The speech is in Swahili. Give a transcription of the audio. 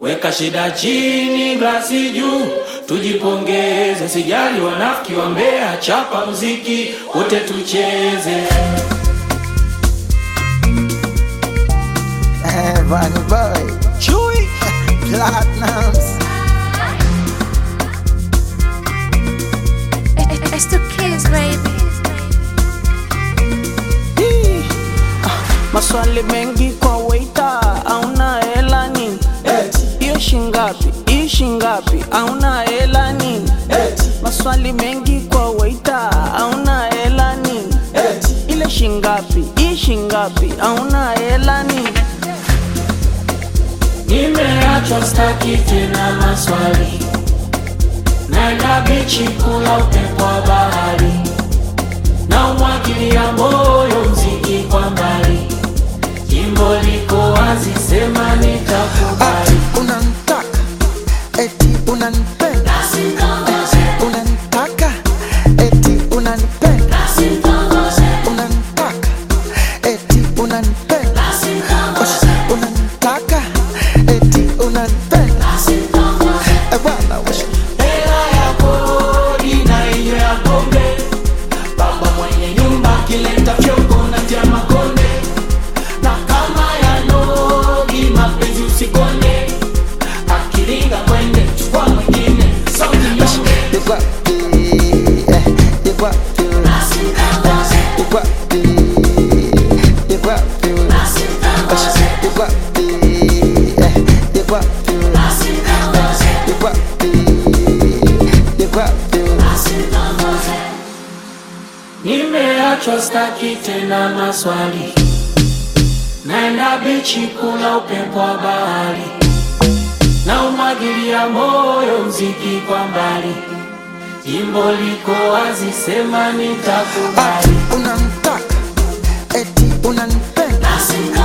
weka shida chini, glasi juu, tujipongeze, sijali wanafiki wa Mbeya, chapa muziki wote tucheze. Eh, Bunny Boy, Chewy, Platinums. It's the kids, baby. Hii, ah, Maswali mengi kwa waita, auna hela nini? Hiyo shingapi? Hii shingapi? Auna hela nini? Maswali mengi kwa waita, auna hela nini? Ile shingapi? Hii shingapi? Auna hela nini? Nimeachwa staki tena maswali, naenda bichi kula upepo wa bahari, na umwagilia moyo mziki kwa mbali, jimbo liko wazi, sema nitakubali. Ati unanitaka, eti unanipenda, unanitaka, eti unanipenda, unanitaka, eti unanipenda, unanitaka, eti unanipenda. Eh, bwana we. Hela ya kodi na hiyo ya pombe, baba mwenye nyumba akileta fyongo na tia makonde, na kama ya nogi mapenzi usikonde, akiringa kwende chukua mwingine sauti nyonge. You got the, eh, you got the, eh, you got the, you got the, you got the, eh, you got the, you got the, you got the. Nimeachwa staki tena maswali, naenda bichi kula upepo wa bahari, na umwagilia moyo mziki kwa mbali, jimbo liko wazi, sema nitakubali. Ati unanitaka, eti unanipenda,